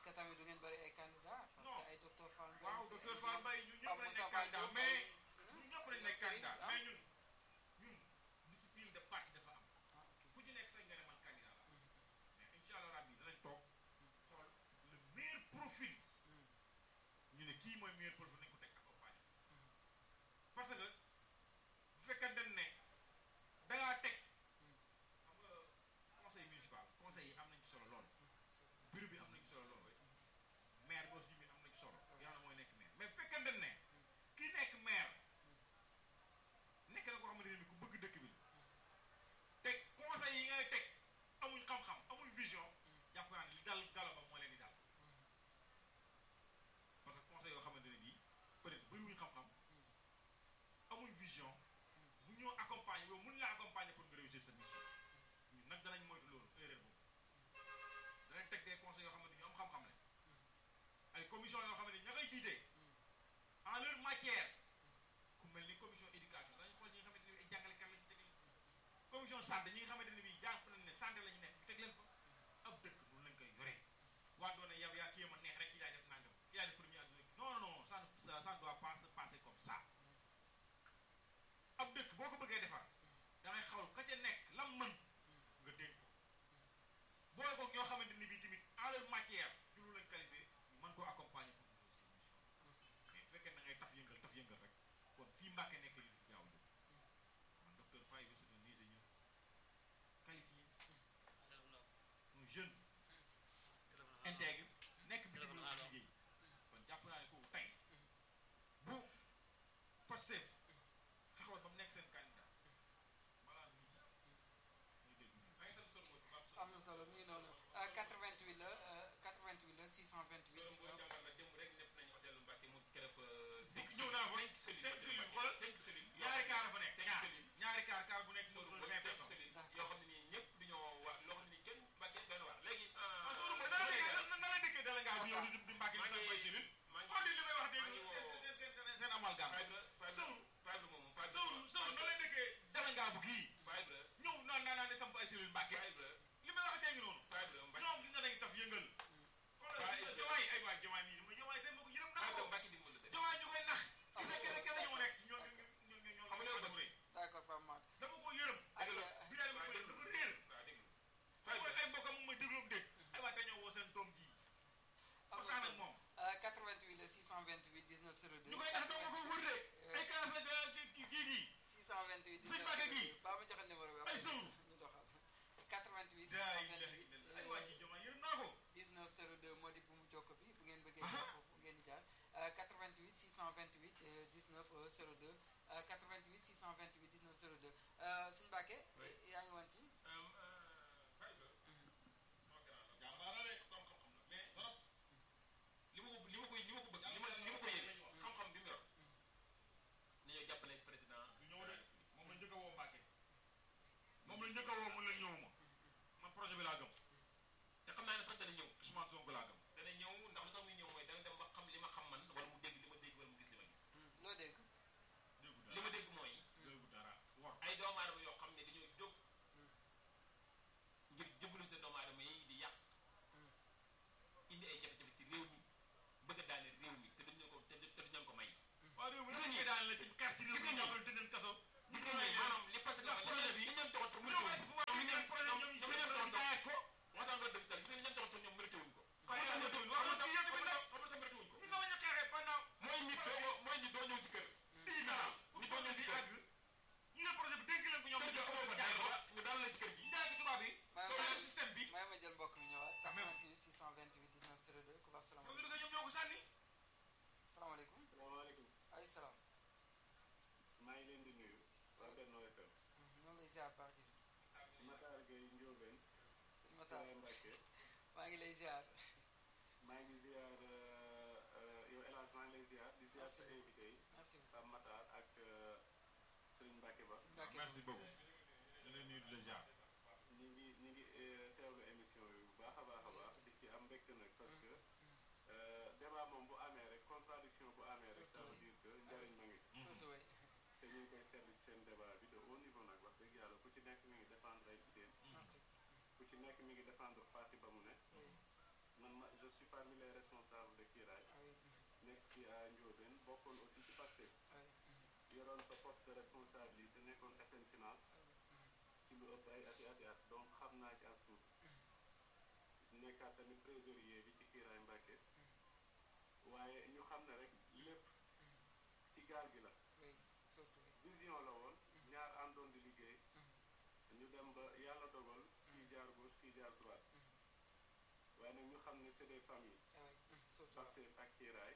que tamit du ngeen bëri ay candidats. parce Non. que ay docteur Fall Mbaye. waaw docteur Fall Mbaye ñun ñëpp Pape lañ Moussa nekk Fall candidat Diop mais ay- ñun ñëpp lañ nekk Serigne, candidat ah. mais ñun ñun discipline de parti dafa am ah ok. ku ci nekk sañ nga ne man candidat la mais incha allah rabbi danañ toog xool le meilleur profil ñu ne kii mooy meilleur profil nañ ko teg accompagné parce que bu fekkee dañ ne da ngaa teg xam nga conseil municipal conseil yi am nañ ci solo lool bureau bi am nañ ci solo lool maire bi aussi bi am nañ ci solo yàlla mooy nekk maire mais bu fekkee dañ ne kii nekk maire nekk na koo xamante ne bi ku bëgg dëkk bi la te conseil yi ngay teg amuñ xam-xam amuñ vision jàpp naa ne li dal galo ba moo leen di dal parce que conseil yoo xamante ne bii peut-être bëriwuñ xam-xam amuñ vision bu ñoo accompagner yow mun laa accompagner pour nga réussir sa mission ñun nag danañ moytu loolu erreur boobu danañ teg des conseils yoo xamante ni ñu am xam-xam la ay commission yoo xamante ni ña koy jiite en leur matière ku mel ni commission éducation dañu xool ñi nga xamante ne ay jàngalekat lañu teg leen commission santé ñi nga xamante ne bii jàpp nañ ne santé la ñu nekk teg leen fa ab dëkk noonu lañ koy yoree waa doon ne yow yaa kii ma neex rek ki yaay def nangam ki yaay def premier ak non non non ça ne ça ne doit pas se passer comme ça ab dëkk boo ko bëggee defar da ngay xawal ka ca nekk lam mën nga dénk ko boole ko ñoo xamante ni bii tamit en leur matière ci lu lañ qualifié ñu mën koo accompagner pour ñu réussir mission mais bu fekkee da ngay taf yëngal taf yëngal rek kon fii Mbàkke nekk li fi jaaw jóg man docteur Faye c'est un ingénieur qualifié un jeune intègre nekk bi di liggéey kon jàpp naa ne kooku tey bu Pastef fexewoon ba mu nekk seen candidat balaa nit ñi ñu dégg ñu maa ngi sant solo mooy bu baax am na solo mi ngi noonu ah 88 la ah 88 la 628 loolu mooy 19 jàngal la démb rek nepp nañu hôtel Mbacke mu def cinq ñëw naa fa cinq cellules cinq cellules xoolal xoolal cinq cellules ñaari kaar la fa nekk cinq ñaar cellules ñaari kaar kaar bu nekk Sourou moom mooy vingt cinq personnes cellules D'accord. yoo xam ne nii ñëpp dañoo waa loo xam ne nii kenn Mbacke doy na waar léegi ah Sourou mooy dana dëkkee na na lay dëkkee dala ngaa bu ñëw di di Mbàkke di maa sa ngi fay cellule maa ngi xool li may wax dégg maa ngi woo- seen seen seen seen amalgame Paybra Paybra Sourou Paybra moomu Paybra Sourou Sourou na lay dëkkee dala ngaa bu gii Paybra ñëw naan naan naan di samp ay cellule Mbàkke Paybra li may wax dégg noonu Paybra Mbacke ñoom gis nga dañuy taf yëngal Waaye- xoolal jomaay ay waay jomaay mii ma jomaay tey ma ko yërëm naa Paybra ko Mbacke dimbali la jomaay ñu koy nax gis nga kenn kenn ñoo nekk ñoo ñoo ñoo ñoo ñoo Xam nga loolu rëy d'accord Pape Mat dama ko yërëm Ak- dëgg la bi daal ma ko yërëm dafa réer waaw dégg ay nga ay mbokkam mu may déglu mu dégg ay waay te ñoo woo seen doom ji am na waxtaan ak solo moom ah 88 la 628 19 02 ñu koy nax dama ko wër de ay kaas ak kii kii gii 628 Sëñ Mbacke gi. 19 baa ma joxe numéro bi ay sëwru ñu doxal 88 daa ilaha illallah ay waay ji jomaay yërëm naa ko 19 02 moo di bu mu jokk bi bu ngeen bëggee Aha. jaar foofu ngeen di jaar ah, 88 628 euh, 19 euh, 02 ah, 88 628 19 02 ah, Sëñ Mbacke Oui. yaa ngi woon ci Paybra jàmbaara de ko am xam-xam la mais trop li ma ko li ma koy li ma ko bëgg li ma li ma ko yéene xam-xam bi mu yor ni ñuy jàppale président du ñëw de moom la njëkk a woo Mbacke moom la njëkk a woo mun la ñëwuma man projet bi laa gëm te xam naa ne sax dana ñëw Ousmane Sonko laa gëm dana ñëw ndax lu tax muy ñëw mooy dana dem ba xam li ma xam man wala mu dégg li ma dégg wala mu gis li ma gis loo dégg déggu li ma dara dégg mooy déggu dara wax ay doomu aadama yoo xam ne dañoo jóg ngir jëbbalu seen doomu aadama yi di yàq indi ay jafe-jafe ci réew mi bëgg a daane réew mi te duñ leen ko te te duñ leen ko may waaw réew mi Gis dañ nga koy daan la ci xeex ci réew mi gis nga ñàppal tëj leen kaso gis nga ñi maanaam li parce que ndax projet bi li ñu leen toxoon sax ñoom ay mérité pouvoir yi ngeen projet ñoom ñu ñoom li leen toxoon sax jaayat ko waxtaan nga dëgg sax li leen toxoon sax ñoom mérité wuñ ko Kon xam nga mérité wuñ ko. xam nga Wax nga xam nga yéen xam nga sax mérité wuñ ko ñu nga bañ a xeexee pendant mooy nit doo mooy nit doo ñëw ci kër dix ans nit doo ñëw ci kër ñu ne projet bi dénk leen ko ñoom kër ñu gi amoo ko fa jaay dara ko ñu daal la ci kër gi jaay ko tubaab yi may soo leen système bi may ma jël mbokk mi ñëwaat Quand même. 88 628 19 02 ku baax ñoom salaamaaleykum ñu ñoom ñoo ko sànni salaamaaleykum salaamaaleykum ay salaam maa ngi leen di nuyu waa Benno FM ñoo lay ziar baax ji Matar Gueye Ndiobène sëñ Matar Sëñ Mbacke maa ngi lay ziar maa ngi ziar euh, euh, yow El Hadj maa ngi lay ziar di ziar sa Merci. invité yi merci Pape Matar ak euh, Sëñ Mbacke Ba sëñ Mbacke merci beaucoup ñu leen nuyu di la jaar ñi ngi ñi ngi euh, teewlu émission yi bu baax a baax a baax di ci am mbégte nag parce que euh, débat moom bu amee rek contradiction bu amee rek ça veut dire que njëriñ ma ngi ci. surtout way te ñu ngi koy seetlu ci seen débat bi de haut niveau nag wax dëgg yàlla ku ci nekk mi ngi défendre ay idées merci ku ci nekk mi ngi défendre parti ba mu ne man ma je suis parmi les responsables de Kiraay ah oui nekk ci à Ndiobène bokkoon aussi ci Pastef ah oui yoroon sa poste de responsabilité nekkoon FN finance ci lu ëpp ay ati ati at donc xam naa ci as tuut nekkaat tamit trésorier bi ci Kiraay Mbàkke waaye ñu xam ne rek lépp ci gaal gi la oui surtout oui vision la woon ñaar àndoon di liggéey ñu dem ba yàlla dogal kii jaar gauche kii jaar droite waaye nag ñu xam ne c'est des familles ah oui surtout Pastef ak Kiraay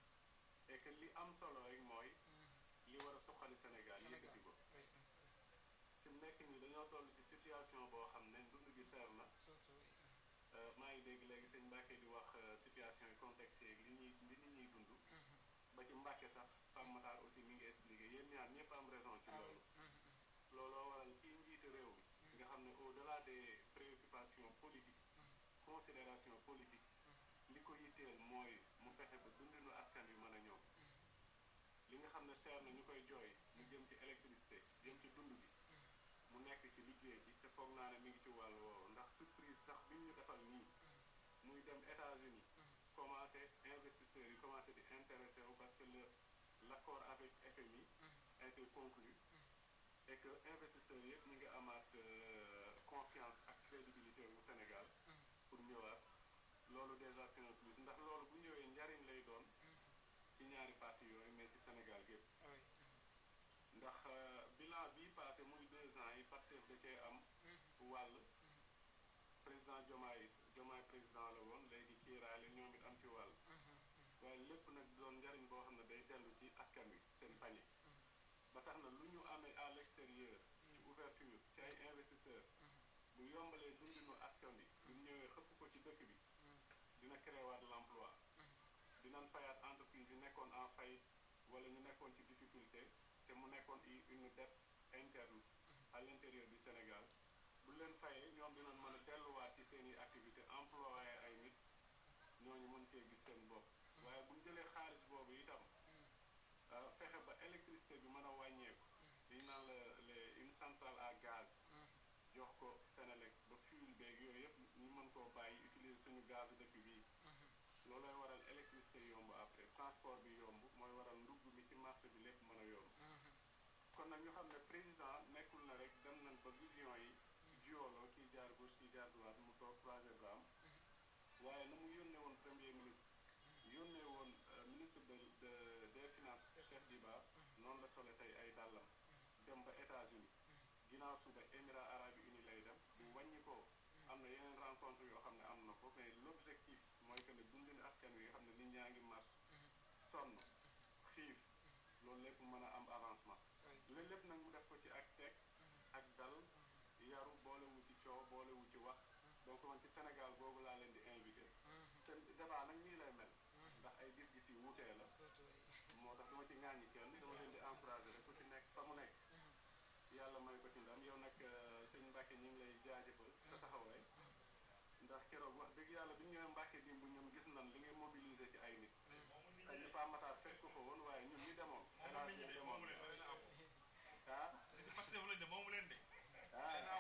et que li am solo rek mooy li war a suqali Sénégal Sénégal yëkkati ko oui fi mu nekk nii dañoo toll ci situation boo xam ne dund gi seer na surtout oui Euh, maa ngi dégg léegi sëñ Mbacke di wax euh, situation yi contexte yeeg li ñuy li nit ñuy dund ba ci Mbacke sax Pape Matar aussi mi ngi expliqué yéen ñaar ñëpp am raison ci ah oui loolu looloo waral kii njiite réew mi nga xam ne au delà des préoccupations politiques considération politique li ko yitteel mooy mu fexe ba dundinu askan wi mën a ñëw li nga xam ne seer na ñu koy jooy mu jëm ci électricité jëm ci dund bi mu nekk ci liggéey bi te foog naa ne mi ngi ci wàll woowu ndax surprise sax bi ñu defal nii muy dem États-Unis commencé investisseurs yi commencé di intéressé wu parce que le l'accord avec FMI a été conclu et que investisseurs yëpp ñu ngi amaat euh, confiance ak crédibilité wu Sénégal pour ñëwaat loolu déjà c'est un plus ndax loolu bu ñëwee njariñ lay doon ci ñaari parti yooyu mais ci Sénégal gépp ah oui ndax euh, bilan bii passé muy deux ans yi Pastef da cee am wàll président Diomaye Diomaye président la woon léegi kiiraay la ñoom it am ci wàll waaye lépp nag doon njariñ boo xam ne day dellu ci askan wi seen pañe ba tax na lu ñu amee à l'extérieur ci ouverture ci ay investisseurs bu yombalee dundinu askan wi bu ñëwee xëpp ko ci dëkk bi dina créewaat l'emploi dinañ fayaat entreprise yi nekkoon en faillite wala ñu nekkoon ci difficulté te mu nekkoon i- une dette interne à l'intérieur du Sénégal bu leen fayee ñoom dinañ mën a delluwaat ci seen i activité employé ay nit ñooñu mën cee gis seen bopp waaye bu ñu jëlee xaalis boobu itam euh, fexe ba électricité bi mën a wàññeeku liñ naan la les une centrale à gaz jox ko Sénélec ba fuel beeg yooyu yëpp ñu mën koo bàyyi utiliser suñu gaz dëkk bii loolooy waral électricité yomb après transport bi yomb mooy waral ndugg mi ci marché bi lépp mën a yomb kon nag ñu xam ne président nekkul na rek dem nañ ba vision yi jioloo kii jaar gauche kii jaar droite mu toog croiser bras am waaye na mu yónnee woon premier ministre yónnee woon euh, ministre de de des finances Cheikh Diba noonu la sole tey ay dàllam dem ba États-Unis ginnaaw suba Émirats arabes unis lay dem bu wàññi ko am na yeneen rencontre yoo xam ne am na ko mais l'objectif mooy que ne dundin askan wi nga xam ne nit ñaa ngi mars sonn xiif loolu lépp mën a am avancement oui loolu lépp nag mu def ko ci ak teg ak dal yaru boolewu ci coow boolewu ci wax donc man ci Sénégal boobu laa leen di invité te débat nag nii lay mel ndax ay gis-gis yi wuutee la surtout oui moo tax dama ci ŋàññi kenn dama leen di encouragé rek ku ci nekk fa mu nekk yàlla may ko ci ndam yow nag euh, sëñ Mbacke ñu ngi lay jaajëfal sa taxawaay ndax keroog wax dëgg yàlla bi ñu ñëwee Mbacke dimb ñun gis nan li ngay mobilisé ci ay nit ay ni Pa Matar fekk ko fa woon waaye ñun ñi demoon moomu nit ñi de demoon moomu leen da leen a am ah Pastef lañ de moomu leen de ah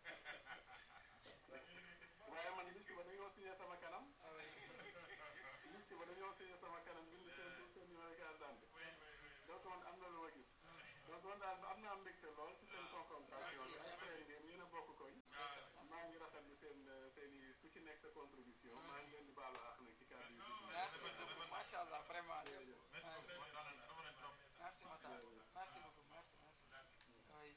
waaye man liste ba dañoo signé sama kanam ah oui liste ba dañoo signé sama kanam bind seen tur seen numéro carte d'identité donc man am na lu ma gis donc man daal am naa mbégte lool ci seen confrontation bi ay frère ngeen yéen a bokk koñ maa ngi rafetlu seen seen i ku ci nekk sa contribution maa ngi leen di baalu àq nag ci kàddu yi merci beaucoup macha allah vraiment Jërëjëf. merci beaucoup kontaan nañ dafa nañ trop merci Matar merci beaucoup merci merci oui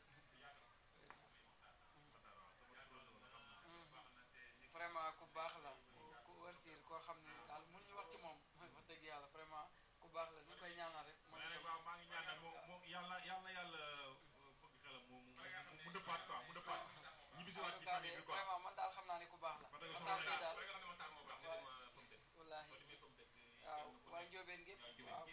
vraiment ku baax la ku ku wërtiir koo xam ne daal mun ñu wax ci moom wax dëgg yàlla vraiment ku baax la ñu koy ñaanal rek moom mais nag itam waaw maa ngi ñaan nag moo moo yàlla yàlla yàlla fëgg xelam mu mu mu dëppaat quoi mu dëppaat ñibbisiwaat en ci tout cas famille de bi quoi vraiment man daal xam naa ne ku baax la Parce que Matar soxna Gueye daal nga xam ne Matar moo baax nga dem pomme de wallaahi boo demee pomme de waaw waa Njóobeen gépp waaw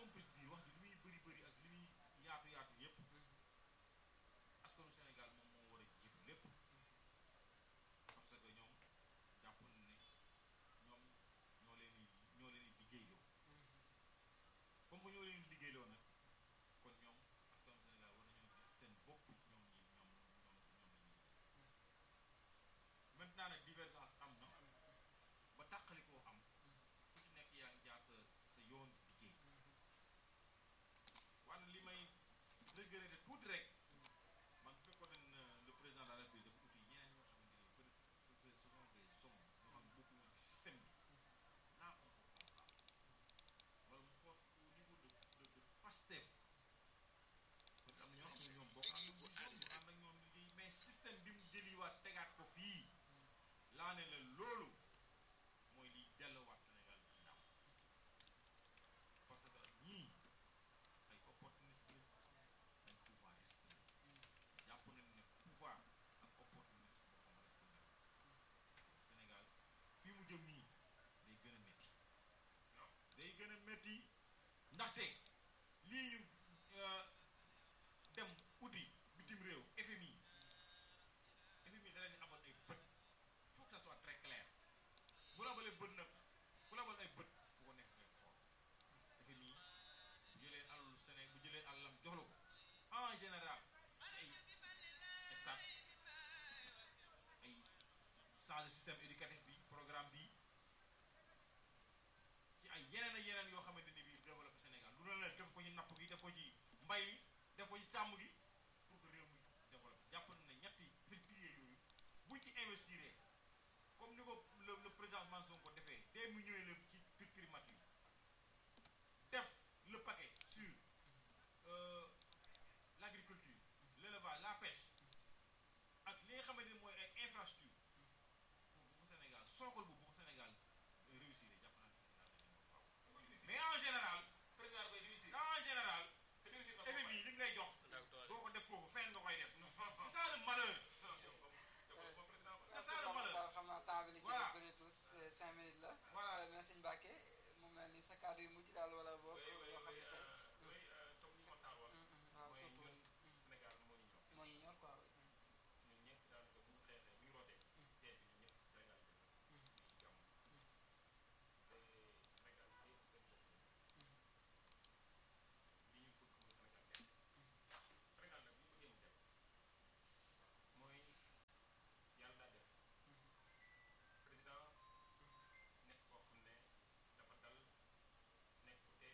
qu'on puisse dire wax ji li muy bëri bëri ak li muy yaatu yaatu yépp askanu Sénégal moom moo war a jiitu lépp parce que ñoom jàpp nañ ne ñoom ñoo leen di ñoo leen di liggéeyloo comme que ñoo leen di liggéeyloo nag kon ñoom askanu Sénégal war nañoo gis seen bopp ñoom ñi ñoom ñoom ñoom la ñuy maintenant nag divergence am na ba tàqalikoo am ku ci nekk yaa ngi jaar sa sa yoon liggéey wante li may regretter tuuti rek man bu fekkoon ne le président de la République dafa uti ñeneen ñoo xamante ne peut être ce sont des hommes yoo xam ne bokkuñu ci système bi là on peut comprendre wala mu xool au niveau de de de Pastef parce que am na ñoo xam ne ñoom boo ànd ak ñoom bu ànd ak ñoom liggéey mais système bi mu jëliwaat tegaat ko fii laa ne la loolu mooy liy delluwaat Sénégal ginnaaw parce que ñii ay opportuniste la ay pouvoiriste la jàpp nañ ne pouvoir ak opportuniste dafa mën a ko nekk Sénégal fii mu jëm nii day gën a métti day gën a métti ndaxte lii ñu euh, dem uti bitim réew FMI FMI da leen di abal ay bët il faut que ça soit très clair bu la abalee bët nag bu la abal ay bët fu ko nekk ngay xool FMI bu jëlee alalu Sénégal bu jëlee alalam jox la ko en général ay stade ay changer système éducatif bi programme bi ci ay yeneen ak yeneen yoo xamante ni bii développé Sénégal lu la def ko ci napp gi def ko ci mbay mi def ko ci sàmm gi pour que réew mi développé jàpp na ne ñetti piliers yooyu buñ ci investir comme ni ko le le président Ousmane Sonko defee dès mu ñëwee la ci ci primature def le paquet sur euh, l'agriculture l'élevage la pêche ak li nga xamante ni mooy ay infrastructure pour bu ko Sénégal sookal bu bu ko Sénégal réussir jàpp naa ne Sénégal dañu ko faaw mais en général président koy réussir en général te réussir na FMI li mu lay jox d'accord doo ko def foofu fenn nga koy def c'est ça le malheur merci beaucoup daal xam naa temps bi li ci Voilà. def bëreetul c- cinq minutes la. Voilà. Euh, mais sëñ Mbacke mu mel ni sa kàddu yu mujj daal wala boog. oui oui yoo xam oui ne tey. oui comme li ma taal wax Mm, mm, waaw mooy surtout ñun Sénégal moo ñu ñor moo ñu ñor quoi. oui. ñun ñëpp daanaka bu ñu xeexee bu ñu rootee tey bi ñun ñëpp Sénégal yi Mm. ñu jàmm te Sénégal bi yëpp dañ soxla li ñu bëgg mooy Sénégal dem Sénégal nag bu ñu bëggee mu dem mooy yàlla daa def président nekk koo xam ne dafa dal nekk ku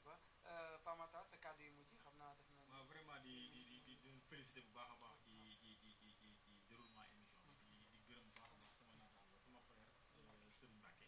ba Euh, Pa Matar sa kàddu yu mujj xam naa def na waaw vraiment di di di di di félicité bu baax a baax ci ci ci ci ci ci déroulement émission bi di di gërëm bu baax a baax sama naataango sama frère Serigne Mbacke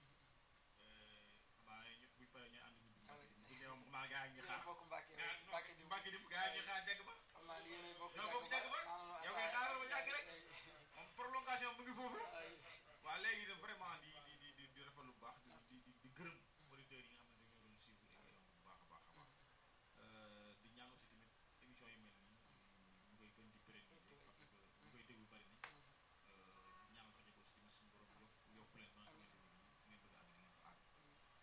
xamaa ñu buy paree ñooy ànd ñu di Mbacke di bu ñëw maa gaa ngi yéen xaar bokk Mbacke gaa Mbacke di Mbacke di gaa ngi xaar dégg ba xam naa ni yéen bokk Ñoo bokk jàkk ba? Yow kay xaaral ma jàkk rek. moom prolongation mu ngi foofu ay waaw léegi nag vraiment di di di di di rafetlu bu baax di di di di gërëm auditeurs yi nga xam ne dañoo doon suivre émission bi bu baax a baax a baax di ñaan aussi tamit émission yu mel nii ñu koy gën di préciser parce que ñu koy déglu bari nañ di ñaan rajo bi aussi tamit suñu borom yokk yokk leen ba nga xamante ni fu ngeen bëgg a àgg ngeen fa àgg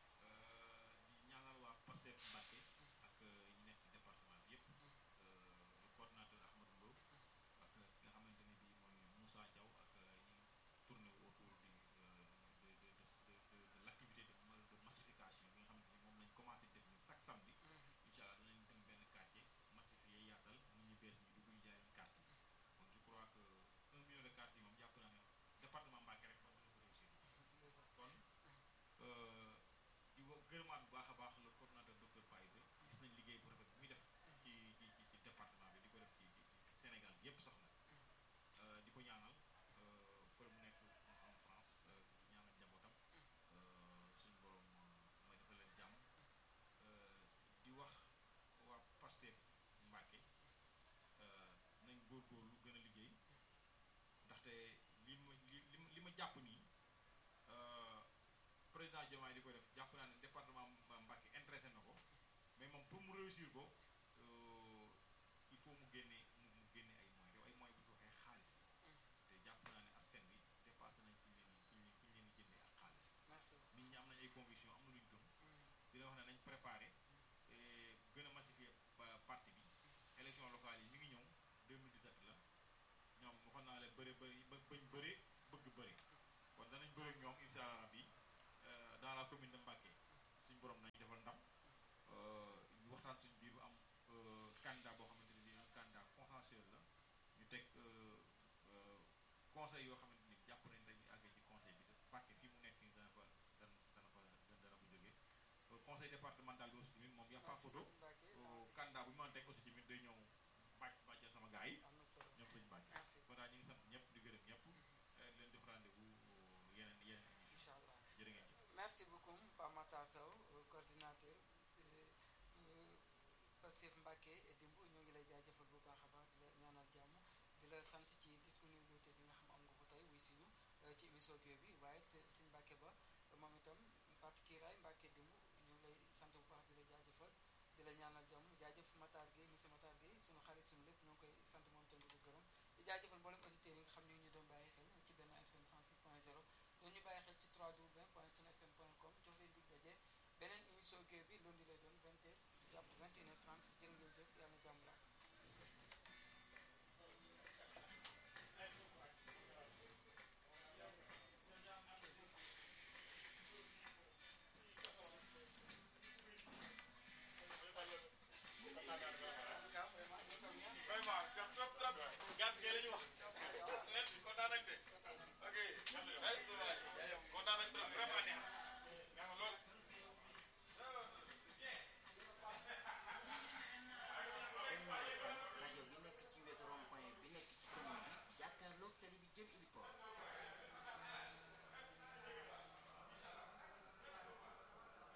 di ñaanal waa Pastef Mbacké ak ñi nekk ci département bi yëpp le coordonnateur Ahmadou Lo ak ki nga xamante ni bii mooy Moussa Diaw ak ñi tourné autour du euh, de de de de de de l'activité de ma- de massification bi nga xamante ni moom lañ commencé def ni chaque samedi incha allah danañ dem benn quartier massifié yaatal nit ñi bees ñi dugg ñu jaay leen carte yi kon je crois que un million de cartes yi moom jàpp naa ne département Mbacké rek moom dina ko réussir kon euh, di wo gërëmaat bu baax a baax le coordonnateur docteur Paye gis nañ liggéey bu rafet bi muy def ci ci ci ci département bi di ko def ci ci Sénégal yépp sax nag Euh, di ko ñaanal euh, fële mu nekk en France euh, di ñaanal njabootam euh, suñu borom may defal leen jàmm euh, di wax waa Pastef Mbacké euh, nañ góorgóorlu gën a liggéey ndaxte li ma li li ma li ma jàpp nii euh, président Diomaye di ko def jàpp naa ne département Mbacké intéressé na ko mais moom pour mu réussir ko euh, il faut mu génne mu mu génne ay moyens yow ay moyens bu ñu ko waxee xaalis te jàpp naa ne askan bi dépassé nañ fi ñu leen fi ñu fi ñu leen di jëndee ak xaalis merci nit ñi am nañ ay conviction am na luñ gëm di la wax ne nañ préparé et gën a massifier pa- parti bi élection locale yi mi ngi ñëw 2017 la ñoom waxoon naa leen bëri bëri ba bañ bëri bëgg bëri kon danañ bëri ak ñoom incha allah rabbi euh, dans la commune de Mbacké suñ borom nañ defal ndam euh, ñu waxtaan suñ biir bu am euh, candidat boo xamante ne bii un candidat consensuel la ñu teg euh, euh, conseil yoo xamante ni jàpp nañ dañuy àggee ci conseil bi te Mbacké fii mu nekk nii dana fa dana dana fa dana fa jógee Euh, conseil départemental bi aussi tamit moom y a pas photo Mbacke Euh, candidat bu ñu mën a teg aussi tamit day ñëw bàcc bàcce sama gars yi am na solo ñoom sëñ Mbacké merci kon daal ñu ngi sant ñëpp di gërëm ñëpp euh, di leen jox rendez-vous euh, yeneen yeneen émission incha allah jërë ngeen jëf merci beaucoup Pa Matar Sow euh, coordinateur euh, euh, Pastef Mbacké et dimb ñoo ngi lay jaajëfal bu baax a baax di la ñaanal jàmm di la sant ci disponibilité bi nga xam am nga ko tey wuy si ñu euh, ci émission Gueweul bi waaye it sëñ Mbacké ba moom itam parti kiiraay Mbacké dimb ñu ngi lay sant bu baax di la jaajëfal di la ñaanal jàmm jaajëf Matar Gueye monsieur Matar Gueye sunu xarit sunu lépp ñoo ngi koy sant moom itam di ko gërëm di jaajëfal mboolem auditeurs yi nga xam ne ñu doon bàyyi xel ci benn FM 106.0 doon ñu bàyyi xel ci 3w.sunfm.com jox leen dig daje beneen émission Gueweul bi lundi lay doon 20h jàpp 21h30 jërë ngeen jëf yàlla na jàmm la vraiment trop trop trop gàtt gi la ñu wax net kontaan nañ de ok kontaan nañ trop vraiment neex